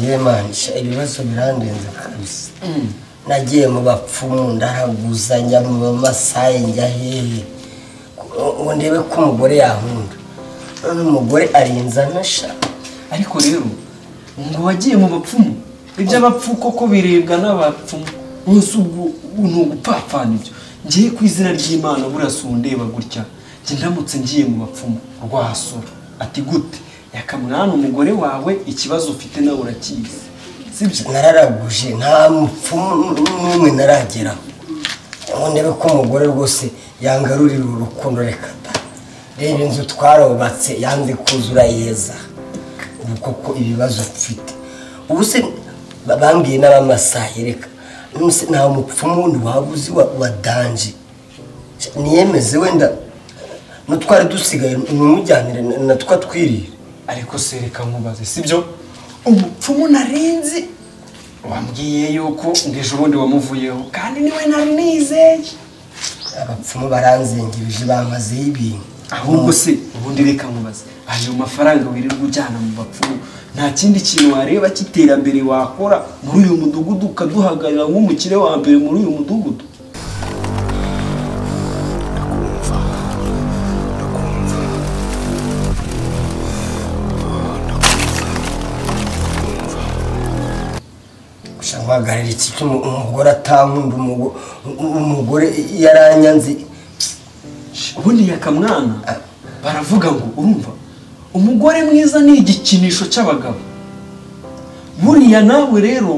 njye manshi ibibazo birandenze kabisa nagiye mu bapfumu ndaraguza njya mu bamasayi njya hehe ngo ndebe ko umugore yankunda none umugore arinze anasha ariko rero ngo wagiye mu bapfumu iby'abapfu koko birebwa n'abapfumu munsi ubwo ni ugupfapfana ibyo ngiye ku izina ry'imana burasa undeba gutya njye ndamutse ngiye mu bapfumu rwasura ati gute yakamwana umugore wawe ikibazo ufite nawe urakizi sibyo nararaguje nta mupfumu n'umwe narageraho ngo ndebe ko umugore rwose yangarurira urukundo reka da reba inzu twarubatse yanze kuzura yeza ubu koko ibibazo mfite ubu se ba- bambwiye n'abamasayi reka Ubu se nta mupfumu wundi waba uzi wa wa danje niyemeze wenda n'utwari dusigaye numujyanire na- na twa twirire ariko se reka nkubaze sibyo umupfumu narinzi wambwiye yuko ngo ejo bundi wamuvuyeho kandi niwe nari nizeye abapfumu baranzengirije bamazeho ibintu ahubwo se ubundi reka nkubaze ayo mafaranga wirirwa ujyana mu bapfumu nta kindi kintu wareba cy'iterambere wakora muri uyu mudugudu ukaduhagarara nk'umukire wa mbere muri uyu mudugudu gusa mpagarira iki cyo umu- umugore atankunda umugo- umu- umugore yaranyanze ubundi yakamwana baravuga ngo urumva umugore mwiza ni igikinisho cy'abagabo buriya nawe rero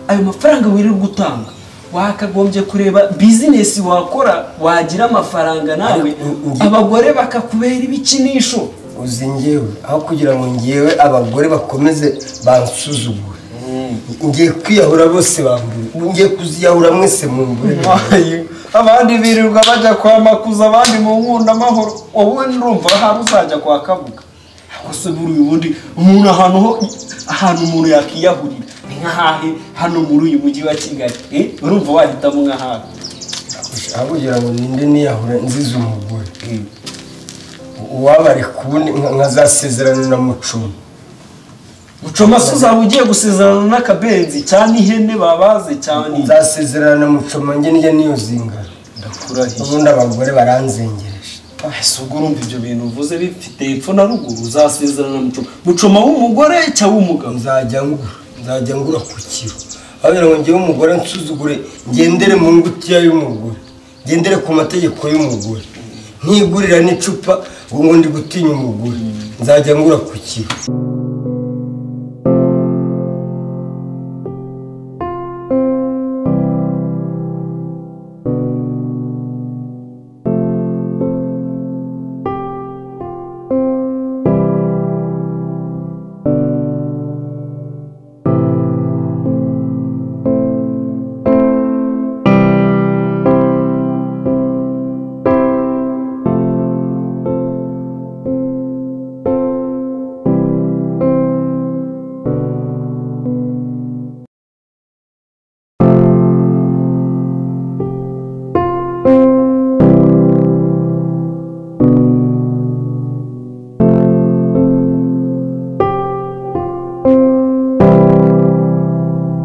ayo mafaranga wirirwa utanga wakagombye kureba bizinesi wakora wagira amafaranga nawe Ariko u- ugi- abagore bakakubera ibikinisho uzi ngewe aho kugira ngo ngewe abagore bakomeze bansuzugure ngiye kwiyahura bose bambure ngiye kuziyahura mwese mumbure abandi birirwa bajya kwa makuza abandi mu nkundamahoro wowe nurumva hari uzajya kwa kabuga ahubwo se buriya ubundi umuntu ahantu ho ahantu umuntu yakiyahurira ni nk'ahahe hano muri uyu mujyi wa kigali eh, urumva wahitamo nk'ahahe aho kugira ngo ninde niyahura nzize umugore uwabare kubundi nka- nkazasezerana na mucumi mucomase uzaba ugiye gusezerana n'akabenzi cyane ihene babaze cyane nzasezerana na mucoma njye njye niyo zingana ndakurahiye ubundi abagore baranzengereje ese ubwo urumva ibyo bintu uvuze bifite epfo na ruguru uzasezerana mucoma mucoma w'umugore cyangwa w'umugabo nzajya ngura nzajya ngura ku kiro ababwira ngo ngewe umugore nsuzugure ngendere mu ngutiya y'umugore ngendere ku mategeko y'umugore ntigurira n'icupa ngo ngo ndi gutinya umugore nzajya ngura ku kiro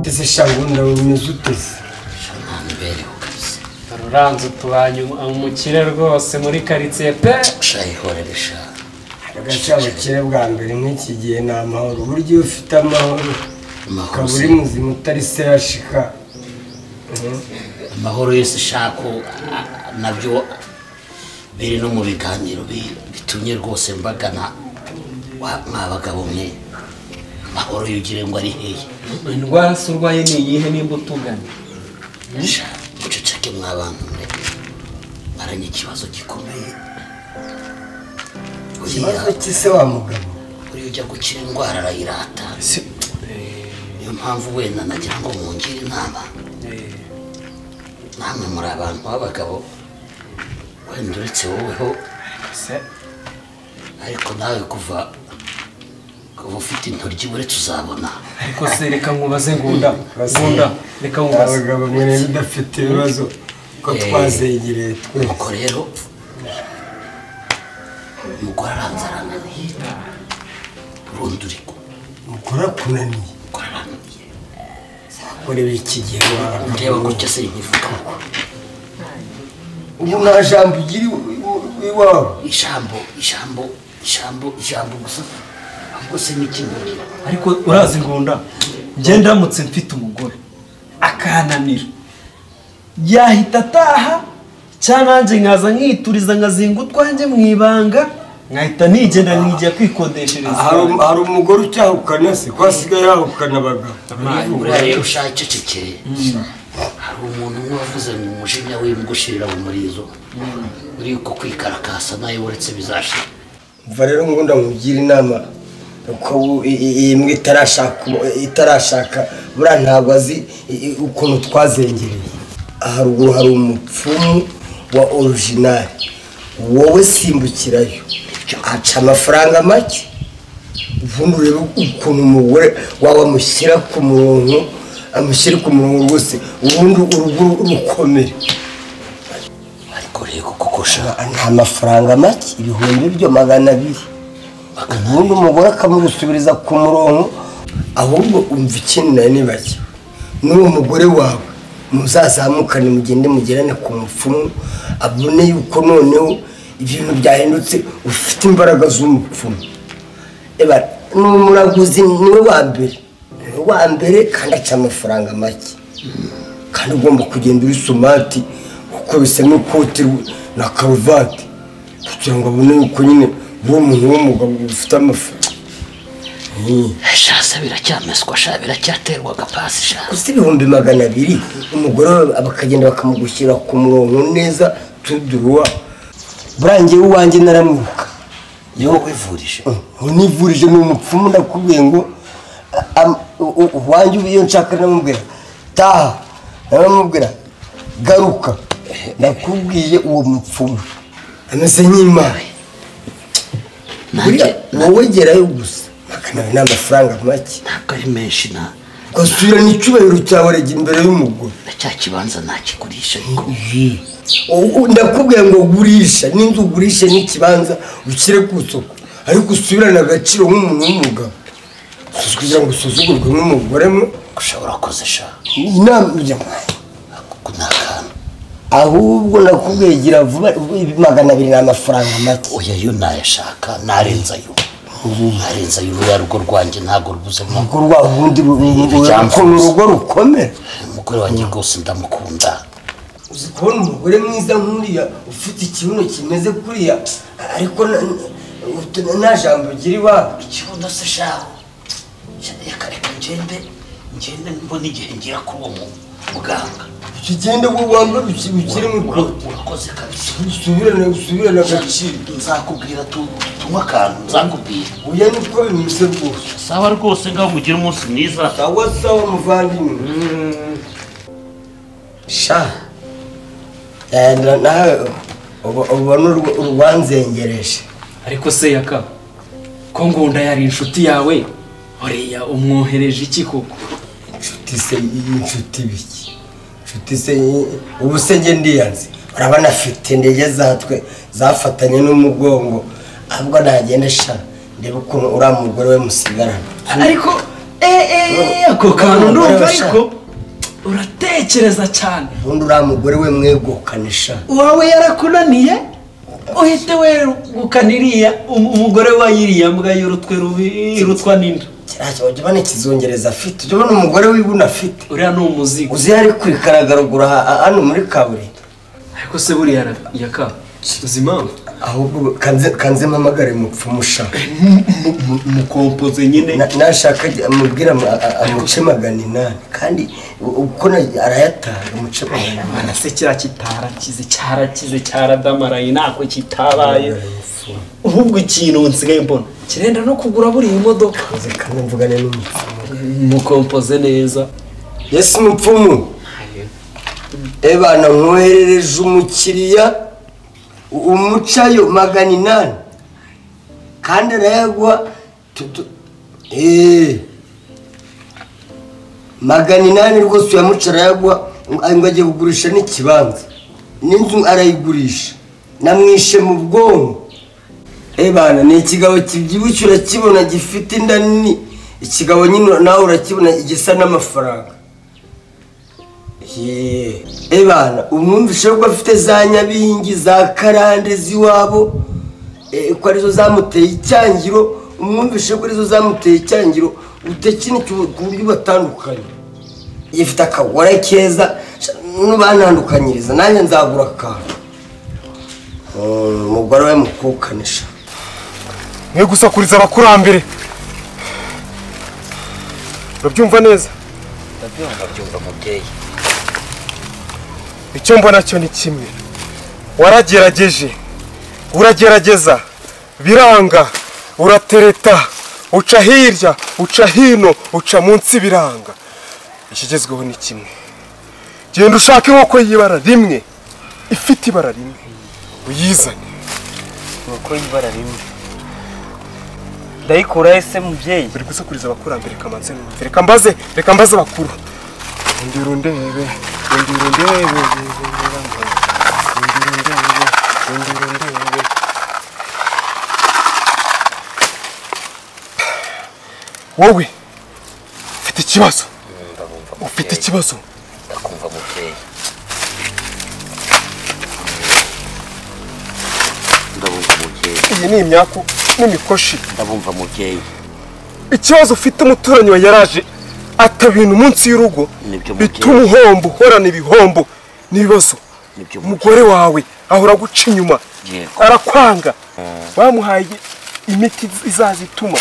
ese shangunda bimeze uteze ntamubereho kabisa uranze utubanye umukire rwose muri karitsiye pe shayihorere shaka agacyabukire bwa mbere nk'iki gihe ni amahoro burya iyo ufite amahoro ukaba uri muzima utari se yashika amahoro yose ushaka nabyo biri no mu biganiro bi- bitumye rwose mbagana wa- mwa bagabo mwe amahoro yugire ngo ari hehe indwara se urwaye ni iyihe nimba utugana Sha, muceceke mwa bantu mwe maranye ikibazo gikomeye ikibazo uriya cy'ise wa mugabo uriya ujya gukira indwara arayirata niyo mpamvu wenda nagira ngo mungire inama namwe muri abantu b'abagabo wenda uretse woweho ariko nawe kuva kuva ufite intoryi uretse uzabona ariko se reka nkubaze ngunda ngunda reka nkubaze abagabo mwene udafite ibibazo ko Eh. twazegereye twese nuko rero umugore aranze arananiye urundi uri mukora kunaniye gukora muri iki gihe ureba gutya se nkivuga ngo ubu nta jambo ugira iw- iw- iwawe ijambo ijambo ijambo ijambo gusa ahubwo se n'ikintu ariko urazi ngunda njye ndamutse mfite umugore akananira yahita ataha cyangwa nanjye nkaza nkituriza nkazinga utwanjye mu ibanga nkahita nigenda nkigiye kwikodeshereza hari um- hari umugore ucyahukana se ko asigaye yahukana abagabo buriya rero ushakicekeye hari umuntu umwe wavuze ngo umujinya w'imbwa ushirira mu murizo uri uko kwikarakasa nayo uretse bizashira mva rero ngunda mugira inama uko ubu i- i- iyi mbwa itarashaka umu- itarashaka buriya ntabwo azi i- i- ukuntu twazengereye haruguru hari umupfumu wa orijinali wowe simbukirayo aca amafaranga make ubundi urebe ukuntu umugore wawe amushyira ku murongo amushyira ku murongo rwose ubundi urugo rukomere ariko rero kuko ushaka nta mafaranga make ibihumbi byo magana abiri ubundi umugore akamugusubiriza ku murongo ahubwo umva ikintu nawe nibajya n'uwo mugore wawe muzazamukane mugende mugirane ku mupfumu abone yuko noneho ibintu byahindutse ufite imbaraga z'umupfumu eba ni umuraguzi niwe wa mbere niwe wa mbere kandi aca amafaranga make kandi ugomba kugenda uri somati ukubise n'ikoti rwe na karuvati kugira ngo abone yuko nyine uri umuntu w'umugabo ufite amafaranga shasa biracyameswa sha biracyaterwa agapasi sha gusa ibihumbi magana abiri umugore wawe bakagenda bakamugushyira ku murongo neza tuduruwa burangiye uwanjye naramuruka niwe wivurije univurije ni umupfumu ndakubwiye ngo am- u- u- uwanjye ubu iyo nshaka namubwira taha naramubwira garuka ndakubwiye uwo mupfumu ameze nk'imana nanjye buriya wowe gerayo gusa magana abiri ni amafaranga make ntabwo ari menshi na ugasubira n'icyubahiro cyawe rege imbere y'umugore na cya kibanza nakigurisha ariko U- u- ndakubwira ngo gurisha n'inzu ugurishe n'ikibanza ushyire ku isoko ariko usubirane agaciro nk'umuntu w'umugabo Si kugira ngo usuzugurwe nk'umugore mwe ushobora koze sha inama ujya kuko ni akantu ahubwo nakubwiye gira vuba ibi magana abiri ni amafaranga make oya yo nayashaka narenza yo narenza yo ruriya rugo rwanjye ntabwo rwuzemo urugo rwa rundi ru- ru- ru- Ibyamfutse. ukuntu urugo rukomera umugore wanjye rwose ndamukunda uzi kubona umugore mwiza nk'uriya ufite ikibuno kimeze kuriya ariko na- na- nta jambo ugira iwawe ikibuno se shaho reka reka ngende ngende mbona igihe ngira kuri uwo mu- muganga ikigende wowe wambaye uki- ukirimo Ura- ikoti ura- urakoze kabisa usubirane usubirane agaciro nzakubwira tu- tunywe akantu nzakubwira uya niko bimeze rwose sawa rwose ngaho mugire umunsi mwiza sawa sawa muvandimwe sha eh, na- nawe uba- ubona urwa- urwanzengereje ariko se yaka ko ngunda yari inshuti yawe horiya umwohereje iki koko inshuti se y'inshuti biki inshuti se iyi- ubu se njye ndiyanze urabona afite indege zatwe zafatanye n'umugongo ahubwo nagenda sha ndebe ukuntu uriya mugore we musigarana ariko eee ako kantu ndumva ariko uratekereza cyane ubundi uriya mugore we mwegukanisha wawe yarakunaniye uhite wegukana iriya um- umugore wa iriya mbwa y'urutwe rubi rutwa n'inda kiriya kibaho jya ubona ikizungereza afite jya ubona umugore w'ibuna afite uriya ni umuzigo uzi yari kurikaragura hano muri kaburimbo ariko se buriya ra- yaka uzi impamvu ahubwo kanze kanze mpamagare mupfumu sha mukompoze nyine Na- nashaka jya amubwire ama- a- amuce magana inani kandi u- uko na- arayatanga amuce magana inani mana se kiriya kitarakize cyarakize cyaradamaraye ntako kitabaye ahubwo ikintu nsigaye mbona kirenda no kugura buriya imodoka nze kandi mvugane n'umupfumu mukompoze neza yesi mupfumu ebana mwoherereje umukiriya u- umucayo magana inani kandi arayagwa tutu eee magana inani rwose uyamuca arayagwa ngo agiye kugurisha n'ikibanza n'inzu arayigurisha namwishe mu bwonko Ebana ni ikigabo kibyibushye urakibona gifite inda nini ikigabo nyine nawe urakibona gisa n'amafaranga yeee ebana umwumvishe ko afite za nyabingi za karande z'iwabo eh, ko arizo zamuteye icyangiro umwumvishe ko arizo zamuteye icyangiro utekinikiwe ku buryo batandukanye ifite akagore keza n'ubantandukanyiriza nanjye nzagura akantu Mm, umugore we mukukanisha mwe gusakuriza abakurambere urabyumva neza ndabyumva byumva mubyeyi icyo mbona cyo ni kimwe waragerageje uragerageza biranga uratereta uca hirya uca hino uca munsi biranga ikigezweho ni kimwe genda ushake inkoko y'ibara rimwe ifite ibara rimwe uyizane inkoko y'ibara rimwe ndayikuraho ese mubyeyi bari gusakuriza abakurambere kamanze numve reka mbaze reka mbaze bakuru undira undebe undira undebe undira undebe undira undebe wowe ufite ikibazo ufite ikibazo ndakumva mubyeyi ndabumva mubyeyi iyi ni imyaku n'imikoshi ndabumva mubyeyi ikibazo ufite umuturanyi wawe yaraje atabintu munsi y'urugo Nibyo mubyeyi. bituma uhomba uhorana ibihombo n'ibibazo Nibyo mubyeyi. umugore wawe ahora aguca inyuma Yego. arakwanga bamuhaye imiti izaza ituma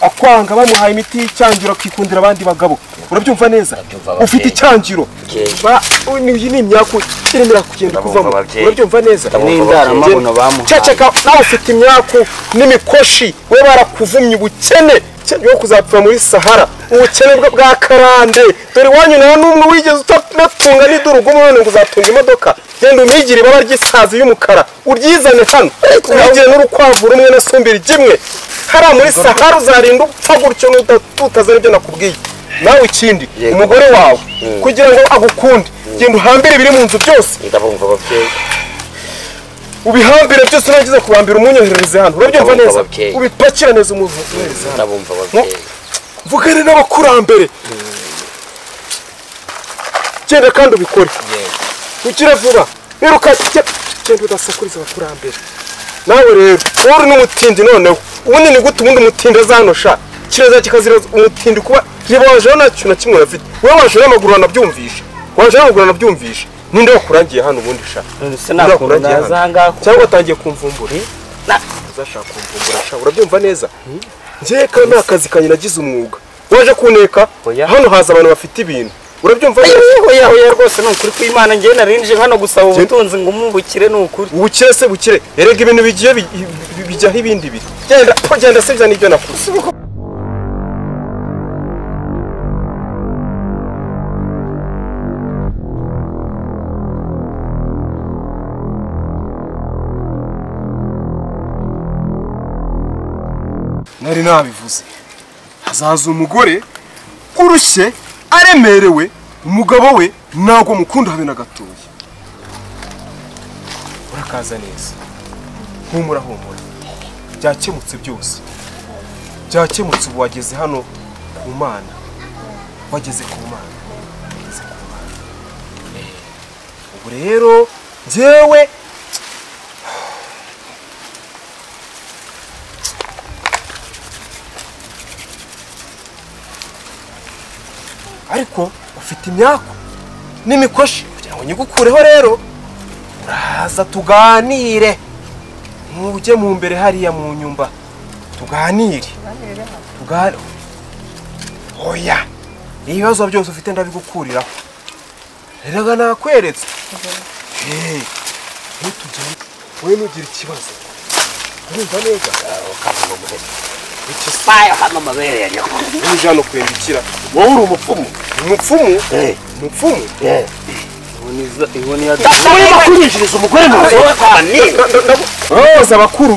akwanga bamuhaye imiti y'icyangiro akikundira abandi bagabo urabyumva neza Ndabyumva, babyeyi. ufite icyangiro Mubyeyi. Ba- iyi ni imyaku irimo irakugenda Ndabyumva, kuvamo babyeyi. urabyumva neza Ndabyumva, Ni indaramabuno bamuhaye. ceceka nawe ufite imyaku n'imikoshi we barakuvumye ubukene cye- wo kuzapfira muri sahara ubukene bwe bwa karande dore iwanyu nawe n'umwe wigeze utatunga n'idurugu none ngo uzatunga imodoka genda umwigire ibaba ry'isazi y'umukara uryizane hano umwigire n'urukwavu rumwe na sumbiri rimwe hariya muri sahara uzarinda upfa gutyo n'uda- utazana ibyo nakubwiye nawe ikindi umugore wawe kugira ngo agukunde genda uhambire ibiri mu nzu byose ndabumva babyeyi ubihambire byose urangiza kubambira umunyoherereze hano urabyumva Ndabumva neza babyeyi. ubipakira neza umuhereze hano ndabumva babyeyi mvugane n'abakurambere genda kandi ubikore Yego. ukire vuba wiruka ge- genda udasakuriza abakurambere nawe rero wowe uri n'umutindi noneho ubundi ni gute ubundi umutindi azanosha kireza kikazira umutindi kuba reba wajeho nta kintu na kimwe urafite wowe waje n'amaguru wanabyumvisha waje n'amaguru wanabyumvisha ninde wakurangiye hano ubundi sha none se nta kuntu Urakurage naza hano. ahangaha kuko cyangwa watangiye kumvumbura uzashaka kumvumbura sha urabyumva neza njyewe kandi nta kazi kanjye nagize umwuga waje kuneka Oya. hano haza abantu bafite ibintu urabyumva neza oya oya rwose ni ukuri kw'imana njyewe narinje hano gusaba ubutunzi ngo umwungukire ni ukuri ubukire se bukire erega ibintu bigiye bi- bi- bijyaho ibindi biri genda po genda se bya nibyo nakuze nari nabivuze hazaza umugore urushye aremerewe umugabo we ntabwo mukunda habe na gatoya urakaza neza humura humura byakemutse byose byakemutse ubu wageze hano ku mana wageze ku mana wageze ku mana Eh, ubu rero njyewe ariko ufite imyaku n'imikoshi kugira ngo nyigukureho rero uraza tuganire ntujye mu mbere hariya mu nyumba tuganire tuganire oya ibibazo byose ufite ndabigukuriraho rero nakweretse Hey, ntutugende wowe ntugire ikibazo urumva neza aya hano amabere yanjye uje hano kwendikira wowe uri umupfumu umupfumu Eh. umupfumu urimo kurinjiriza umugore mu rugo cyane ndaguteza abakuru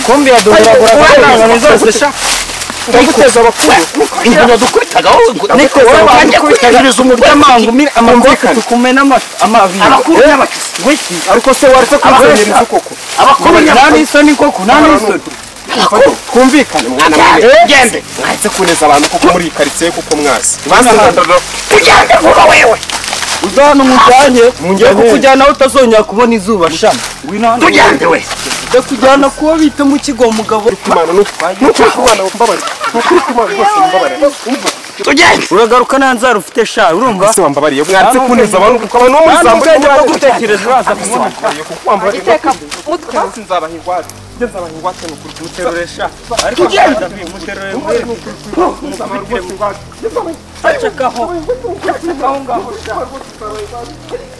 kombi yadodoragura abantu zose ndaguteza abakuru inzu nadukubitaga wowe ngo ariko wowe wanjye kwinjiriza umugore amangu mire amakoti Byumvikane. tukumena amabingo abakuru n'abakisi wiki ariko se wari se kuzanyiriza koko abakuru nta n'abakisi n'isoni koko nta n'isoni twumvikane gende mwahise kuneza abantu kuko muri iyi karitsiye kuko mwazi ugende vuba wewe uza hano mujyanye Munjyane. njya kukujyana aho utazongera kubona izuba sha ngwino hano tujyane we ndakujyana kuba bita mu kigo umugabo Imana nukuri kubana mbabarira nukuri kubana rwose mbabarira tujyane uragaruka nta nzara ufite sha urumva ese wambabariye mwanditse kuneza abantu kuko abantu bo muri nta zambo n'ubwenge bwo gutekereza uraza kubona wambabariye kuko wambabariye Iteka mutwe hasi nzabaha ingwate njye nzabaha ingwate nukuri kumuterure sha ariko kumuterure nzabaha rwose ingwate acakaho Aho ngaho sha